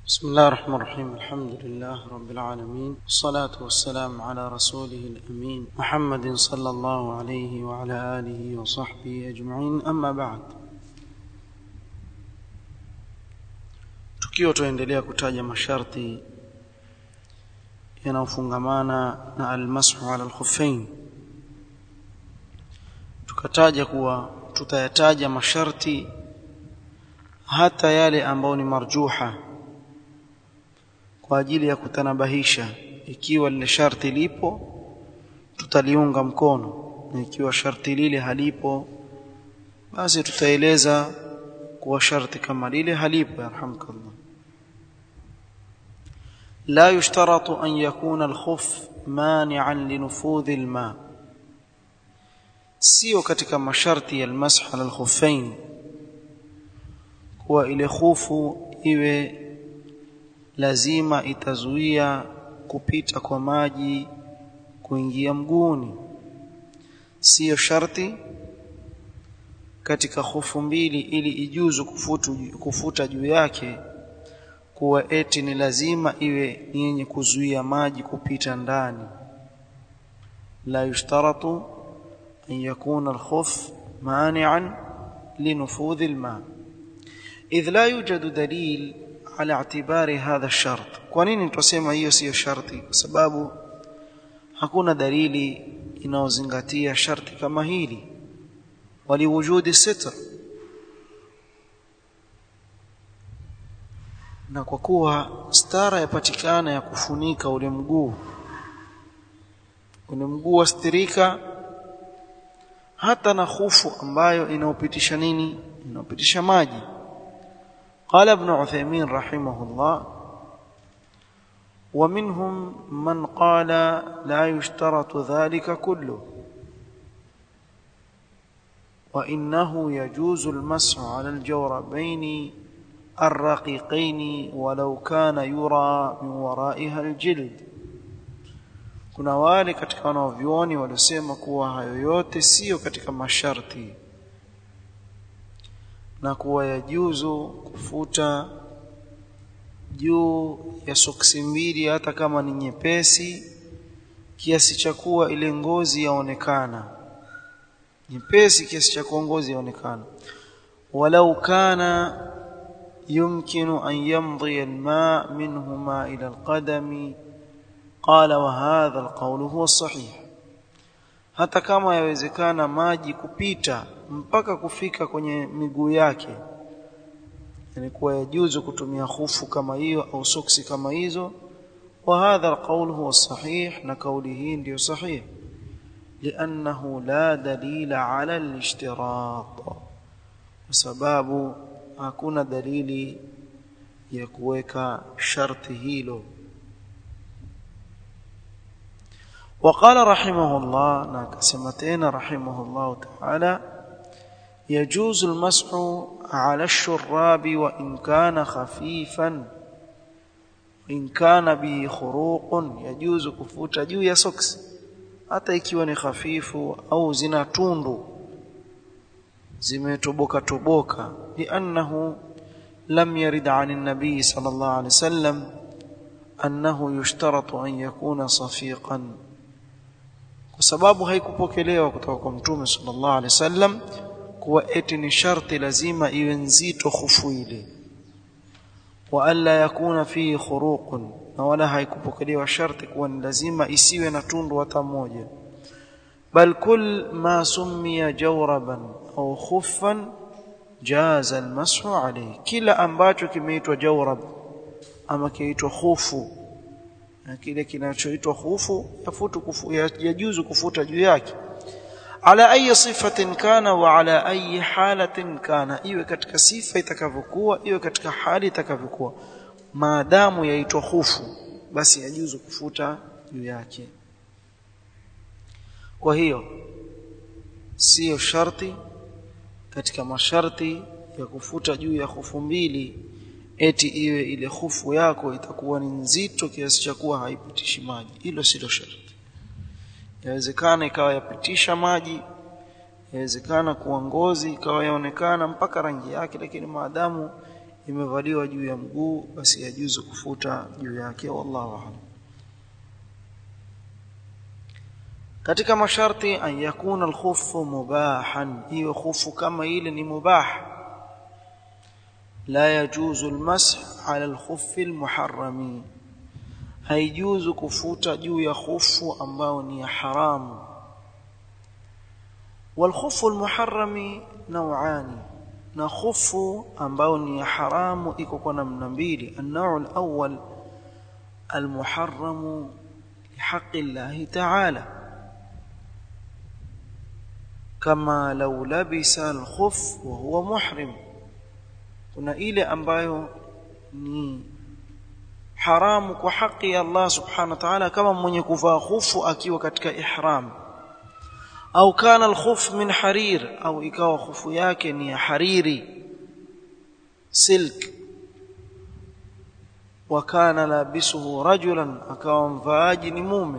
بسم الله الرحمن الرحيم الحمد لله رب العالمين والصلاة والسلام على رسوله الأمين محمد صلى الله عليه وعلى آله وصحبه أجمعين أما بعد tukiwa tuendelea kutaja masharti yanayofungamana na almashu ala alkhuffain tukataja kuwa tutayataja masharti hata yale ambayo ni marjuha kwa ajili ya kutanabahisha ikiwa lile sharti lipo tutaliunga mkono na ikiwa sharti lile halipo basi tutaeleza kuwa sharti kama lile halipo yarhamkallah لا يشترط أن يكون الخف مانعا لنفوذ الماء sio katika masharti ya almasah ala alkhuffain kuwa ile khufu iwe lazima itazuia kupita kwa maji kuingia mguuni sio sharti katika khufu mbili ili ijuzu kufutu, kufuta juu yake kuwa eti ni lazima iwe ni yenye kuzuia maji kupita ndani la yushtaratu an yakuna alkhuf mani'an linufudhi alma idh la yujadu dalil ala i'tibari hadha ash-shart kwa nini tutasema hiyo siyo sharti kwa sababu hakuna dalili inayozingatia sharti kama hili waliwujudi sitr na kwa kuwa stara yapatikana ya kufunika ule mguu ule mguu wastirika hata na khufu ambayo inaopitisha nini inaopitisha maji قال ابن عثيمين رحمه الله ومنهم من قال لا يشترط ذلك كله وإنه يجوز المسح على الجوربين الرقيقين ولو كان يرى من ورائها الجلد kuna wale katika wanaovyuoni waliosema kuwa hayo yote sio katika masharti na kuwa yajuzu kufuta juu ya soksi mbili hata kama ni nyepesi kiasi cha kuwa ile ngozi yaonekana nyepesi kiasi cha kuwa ngozi yaonekana walau kana يمكن أن يمضي الماء منهما إلى القدم قال وهذا القول هو الصحيح hata kama yawezekana maji kupita mpaka kufika kwenye miguu yake yani kuwa yajuzu kutumia khufu kama hiyo au soksi kama hizo wa hadha alqawl huwa sahih na kauli hii ndio sahih liannahu la dalila ala alishtirat kwa sababu hakuna dalili ya kuweka sharti hilo وقال رحمه الله ناكسمتين رحمه الله تعالى يجوز المسح على الشراب وإن كان خفيفا إن كان به خروق يجوز كفوت juu ya socks hata ikiwa ni hafifu au zina tundu zimetoboka toboka liannahu lam yarid an an-nabi sallallahu alayhi wasallam annahu yushtaratu an yakuna safiqan kwa sababu haikupokelewa kutoka kwa mtume sallallahu alaihi wasallam kuwa eti ni sharti lazima iwe nzito khufu ile wa alla yakuna fihi khuruqun na wala haikupokelewa sharti kuwa ni lazima isiwe na tundu hata moja bal kull ma summiya jawraban au khuffan jaza almashu alayhi kila ambacho kimeitwa jawrab ama kiitwa khufu na kile kinachoitwa khufu yafutu kufu yajuzu kufuta juu yake ala ayi sifatin kana wa ala ayi halatin kana iwe katika sifa itakavyokuwa iwe katika hali itakavyokuwa maadamu yaitwa khufu basi yajuzu kufuta juu yake kwa hiyo sio sharti katika masharti ya kufuta juu ya khufu mbili eti iwe ile khufu yako itakuwa ni nzito kiasi cha kuwa haipitishi maji hilo silo sharti yawezekana ikawa yapitisha maji yawezekana kuwa ngozi ikawa yaonekana mpaka rangi yake lakini maadamu imevaliwa juu ya mguu basi yajuzu kufuta juu yake wallahu a'lam katika masharti an yakuna alkhuffu mubahan hiyo khufu kama ile ni mubah la yajuzu almasah ala alkhuffi almuharrami haijuzu kufuta juu ya khufu ambao ni ya haramu والخف المحرم نوعان na khufu ambao ni ya haramu iko kwa namna mbili an-naw' al-awwal al-muharram lihaqqi Allah ta'ala kama law labisa al-khuff wa huwa muhrim kuna ile ambayo ni haramu kwa haki ya Allah subhanahu wa ta'ala kama mwenye kuvaa khufu akiwa katika ihram au kana al-khuf min harir au ikawa khufu yake ni ya hariri silk wa kana labisuhu rajulan akawa mvaaji ni mume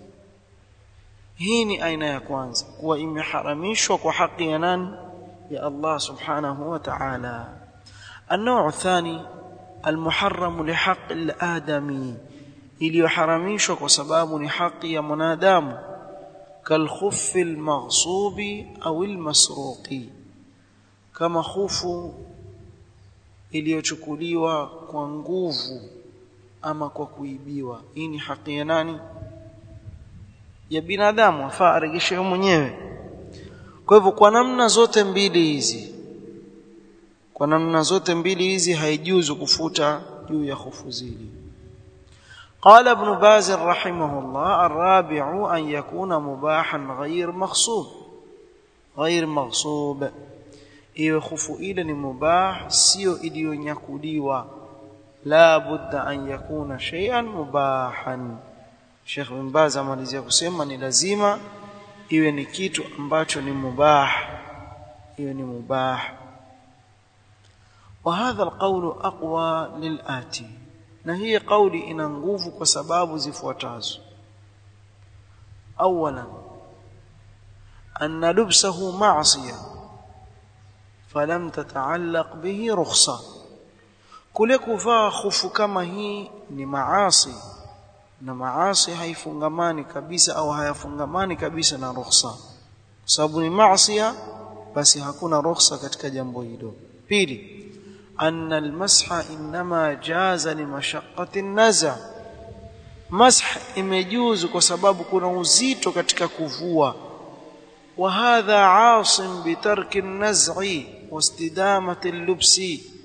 hii ni aina ya kwanza kuwa imeharamishwa kwa haki ya nani ya Allah subhanahu wa ta'ala النوع الثاني المحرم لحق الآدمي iliyoharamishwa kwa sababu ni haki ya mwanadamu كالخف المغصوب أو المسروق كما خوف iliyochukuliwa kwa nguvu ama kwa kuibiwa hii ni haki ya nani ya binadamu afaa aregeshe mwenyewe kwa hivyo kwa namna zote mbili hizi kwa namna zote mbili hizi haijuzu kufuta juu ya hofu zile قال ابن باز رحمه الله الرابع أن يكون مباحا غير مغصوب غير مغصوب iwe khufu ile ni mubah sio iliyonyakuliwa la budda an yakuna shay'an mubahan Sheikh bin Baz amalizia kusema ni lazima iwe ni kitu ambacho ni mubah iwe ni mubah وهذا القول أقوى للآتي na hii kauli ina nguvu kwa sababu zifuatazo awalan anna lubsahu ma'siya falam tata'allaq bihi rukhsa kule kuvaa khufu kama hii ni maasi na maasi haifungamani kabisa au hayafungamani kabisa na rukhsa kwa sababu ni maasiya basi hakuna rukhsa katika jambo hilo pili أن المسح إنما جاز لمشقة النزع مسح imejuzu kwa sababu kuna uzito katika kuvua وهذا عاصم بترك النزع واستدامة اللبس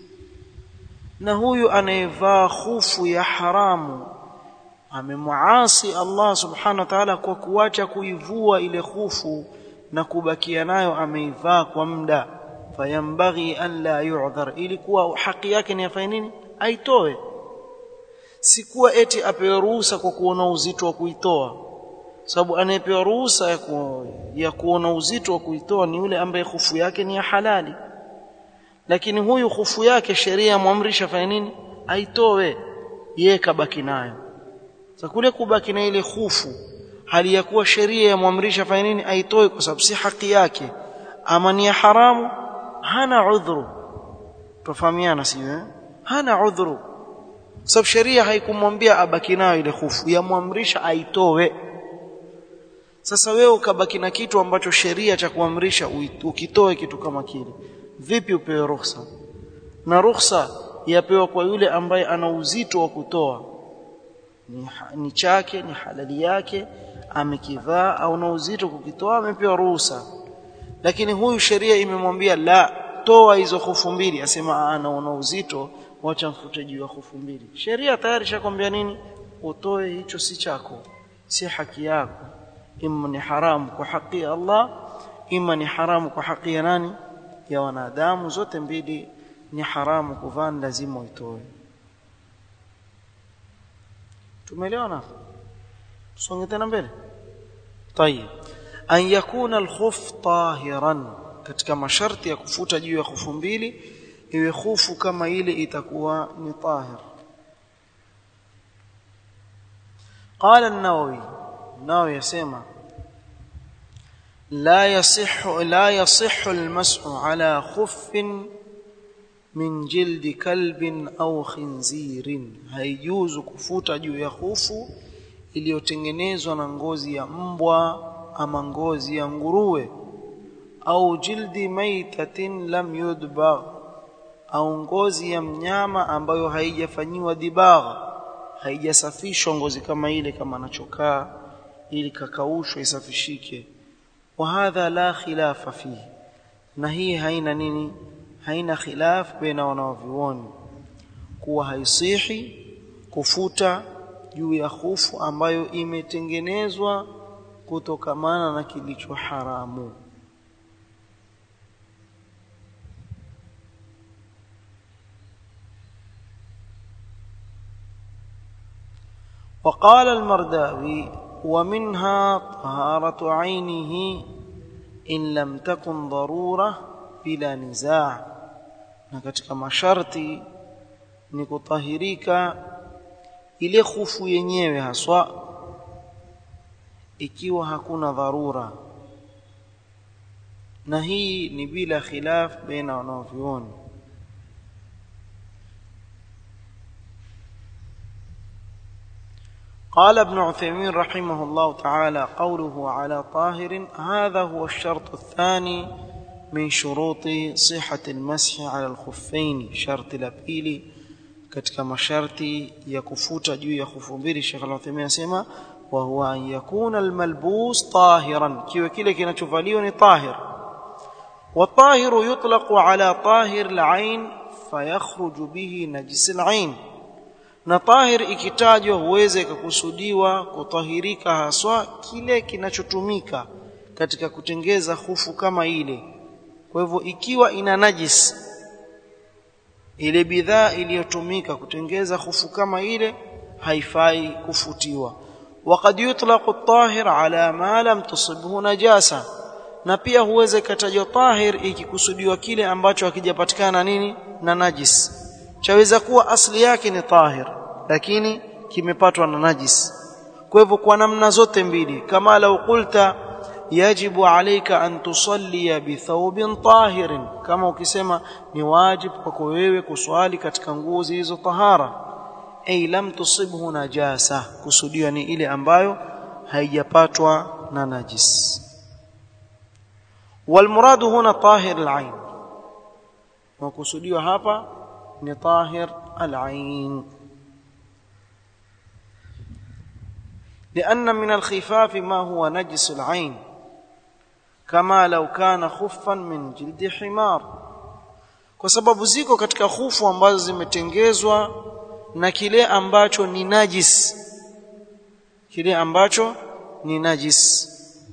na huyu anayevaa khufu ya haramu amemuasi Allah subhanahu wa ta'ala kwa kuacha kuivua ile khufu na kubakia nayo ameivaa kwa muda fayambaghi an la yu'dhar ilikuwa haki yake ni afanye nini aitoe sikuwa eti apewe ruhusa kwa kuona uzito wa kuitoa sababu anayepewa ruhusa ya, ku, ya kuona uzito wa kuitoa ni yule ambaye hufu yake ni ya halali lakini huyu hufu yake sheria yamwamrisha afanye nini aitoe yeye kabaki nayo sasa kule kubaki na ile hufu hali ya kuwa sheria yamwamrisha afanye nini aitoe kwa sababu si haki yake ama ni ya haramu hana udhuru tufahamiana sio eh? hana udhuru sababu sheria haikumwambia abaki nayo ile hofu yamwamrisha aitoe sasa wewe ukabaki na kitu ambacho sheria cha kuamrisha ukitoe kitu kama kile vipi upewe ruhusa na ruhusa yapewa kwa yule ambaye ana uzito wa kutoa ni, ni chake ni halali yake amekivaa au na uzito kukitoa amepewa ruhusa lakini huyu sheria imemwambia la toa hizo hofu mbili asema anaona uzito wacha mfute juu ya hofu mbili sheria tayari shakwambia nini utoe hicho si chako si haki yako imma ni haramu kwa haki ya Allah imma ni haramu kwa haki ya nani ya wanadamu zote mbili ni haramu kuvaa lazima uitoe tumeelewana tusonge tena mbele tayeb an yakuna alkhuf tahiran katika masharti ya kufuta juu ya khufu mbili iwe khufu kama ile itakuwa ni tahir قال النووي النووي يسمع لا يصح لا يصح المسح على خف min jildi kalbin au khinzirin haijuzu kufuta juu ya hufu iliyotengenezwa na ngozi ya mbwa ama ngozi ya nguruwe au jildi maitatin lam yudbagh au ngozi ya mnyama ambayo haijafanyiwa dibagha haijasafishwa ngozi kama ile kama anachokaa ili kakaushwe isafishike wa hadha la khilafa fihi na hii haina nini haina khilaf baina wanavyuoni kuwa haisihi kufuta juu ya hufu ambayo imetengenezwa kutokamana na kilicho haramu وقال المرداوي ومنها طهارة عينه إن لم تكن ضرورة بلا نزاع na katika masharti ni kutahirika ile khufu yenyewe haswa ikiwa hakuna dharura na hii ni bila khilaf baina wanavyuoni قال ابن عثيمين رحمه الله تعالى قوله على طاهر هذا هو الشرط الثاني من شروط صحة المسح على الخفين شرط الأبيلي katika masharti ya kufuta juu ya khufu mbili Sheikh Al-Uthaymeen anasema wa huwa an yakuna al-malbus tahiran kiwe kile kinachovaliwa ni tahir wa tahiru yutlaqu ala tahir al-ain fayakhruju bihi najis al-ain na tahir ikitajwa huweze kukusudiwa kutahirika haswa kile kinachotumika katika kutengeza hufu kama ile kwa hivyo ikiwa ina najis ile bidhaa iliyotumika kutengeza hufu kama ile haifai kufutiwa وقد يطلق الطاهر على ما لم تصبه najasa na pia huweze katajwa tahir ikikusudiwa kile ambacho hakijapatikana nini na najis chaweza kuwa asli yake ni tahir lakini kimepatwa na najis kwa hivyo kwa namna zote mbili kama lau qulta yajibu alayka an tusalli bi thawbin tahirin kama ukisema ni wajib kwako wewe kuswali katika nguo zilizo tahara ay lam tusibhu najasa kusudia ni ile ambayo haijapatwa na najis والمراد هنا طاهر العين وكسوديو hapa ni طاهر العين لأن من الخفاف ما هو نجس العين كما لو كان خفا من جلد حمار kwa sababu ziko katika hufu ambazo zimetengezwa na kile ambacho ni najis kile ambacho ni najis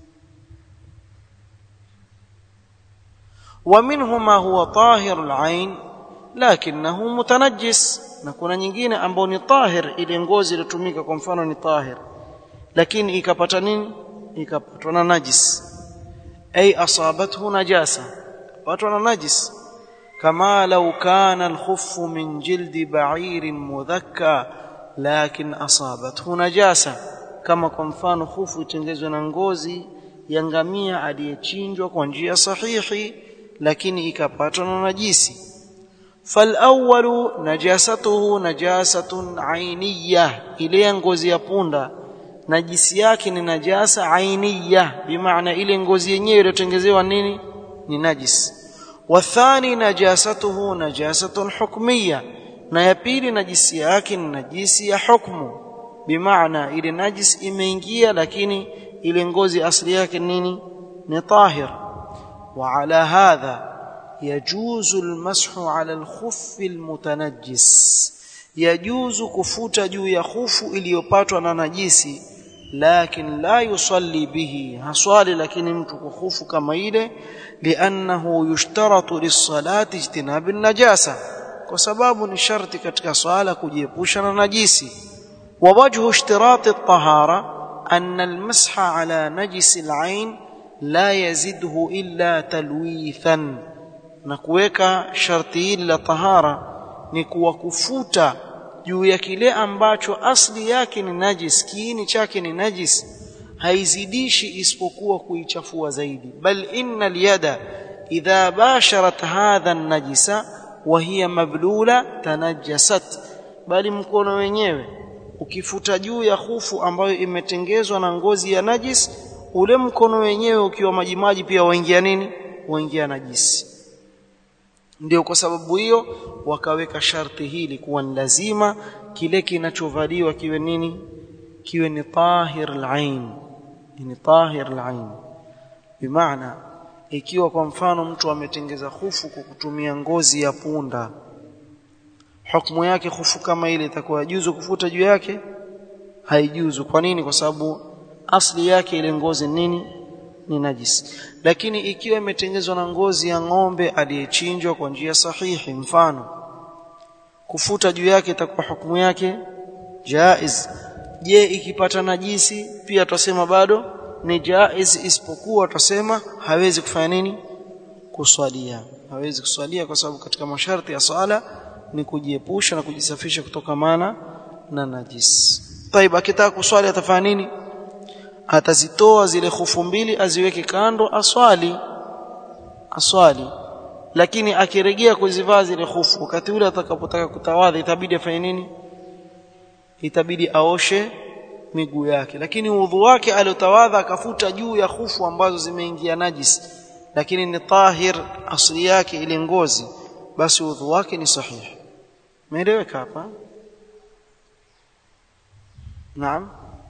ومنه ما هو طاهر العين لكنه متنجس na kuna nyingine ambao ni tahir ile ngozi iliyotumika kwa mfano ni tahir lakini ikapata nini ikapatwa na najis ay asabathu najasa patwa na najis kama law kana al-khuff min jildi ba'ir mudhakka lakin asabathu najasa kama kwa mfano khufu itengezwe na ngozi ya ngamia aliyechinjwa kwa njia sahihi lakini ikapatwa na najisi فالاول نجاسته نجاسه عينيه ile ngozi ya punda najisi yake ni najasa ainiya bimaana ile ngozi yenyewe iliyotengezewa nini ni najis wathani najasatuhu najasatun hukmiya na ya pili najisi yake ni najisi ya hukmu bimaana ile najis imeingia lakini ile ngozi asili yake nini ni tahir wa ala hadha يجوز المسح على الخف المتنجس يجوز kufuta juu ya khufu iliyopatwa na najisi lakin la yusalli bihi haswali lakini mtu khufu kama ile liannahu yushtaratu lis-salati ijtinab an-najasa kwa sababu ni sharti katika swala kujiepusha na najisi wa wajhu ishtirati at-tahara anna al-masha ala najisi al-ain la yazidhu illa talwithan na kuweka sharti hili la tahara ni kuwa kufuta juu ya kile ambacho asli yake ni najis kiini chake ni najis haizidishi isipokuwa kuichafua zaidi bal inna yada idha basharat hadha an-najisa wa hiya mablula tanajjasat bali mkono wenyewe ukifuta juu ya hufu ambayo imetengezwa na ngozi ya najis ule mkono wenyewe ukiwa majimaji pia waingia nini waingia najisi ndio kwa sababu hiyo wakaweka sharti hili kuwa ni lazima kile kinachovaliwa kiwe nini kiwe ni tahir al-ain ni tahir al-ain bimaana ikiwa kwa mfano mtu ametengeza hufu kwa kutumia ngozi ya punda hukumu yake hufu kama ile itakuwa juzu kufuta juu yake haijuzu kwa nini kwa sababu asli yake ile ngozi nini ni najis lakini ikiwa imetengezwa na ngozi ya ng'ombe aliyechinjwa kwa njia sahihi mfano kufuta juu yake itakuwa hukumu yake jaiz je ikipata najisi pia tutasema bado ni jaiz isipokuwa tutasema hawezi kufanya nini kuswalia hawezi kuswalia kwa sababu katika masharti ya swala ni kujiepusha na kujisafisha kutokamana na najis طيب akitaka kuswali atafanya nini atazitoa zile hufu mbili aziweke kando aswali aswali lakini akirejea kuzivaa zile hufu wakati ule atakapotaka kutawadha itabidi afanye nini itabidi aoshe miguu yake lakini udhu wake aliotawadha akafuta juu ya hufu ambazo zimeingia najis lakini ni tahir asli yake ile ngozi basi udhu wake ni sahihi umeeleweka hapa naam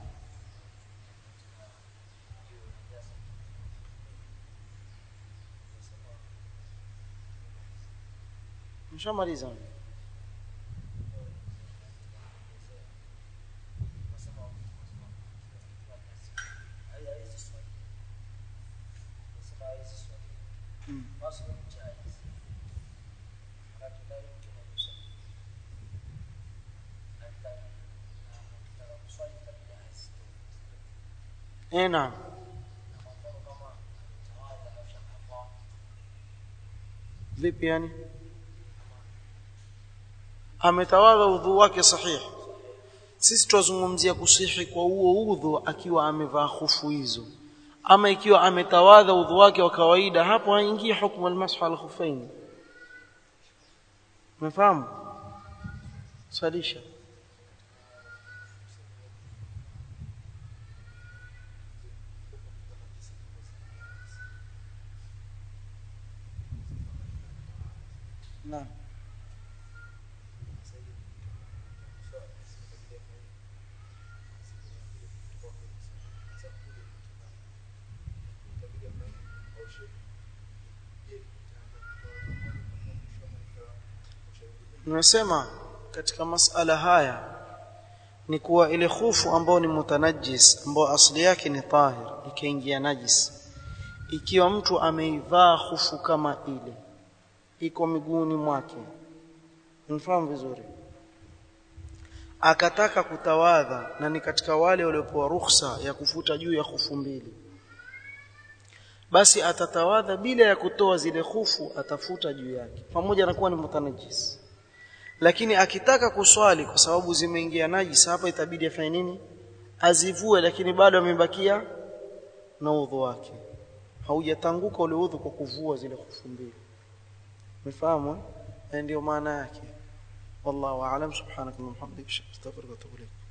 Nishamaliza. Eh, naam. Vipi yani? ametawadha udhu wake sahihi sisi tuzungumzia kusihi kwa huo udhu akiwa amevaa hufu hizo ama ikiwa ametawadha udhu wake wa kawaida hapo haingii hukumu almasah alkhuffain umefahamu salisha Naam. Nimesema katika masala haya ni kuwa ile khufu ambayo ni mutanajis ambayo asili yake ni tahir ikaingia najis ikiwa mtu ameivaa khufu kama ile iko miguuni mwake mfahamu vizuri akataka kutawadha na ni katika wale waliopewa ruhusa ya kufuta juu ya khufu mbili basi atatawadha bila ya kutoa zile khufu atafuta juu yake pamoja na kuwa ni mutanajis lakini akitaka kuswali kwa sababu zimeingia najis hapa itabidi afanye nini azivue lakini bado amebakia na udhu wake haujatanguka ule udhu kwa kuvua zile khufu mbili umefahamu ndio maana yake wallahu aalam subhanaka wa bihamdika astaghfiruka wa atubu ilayk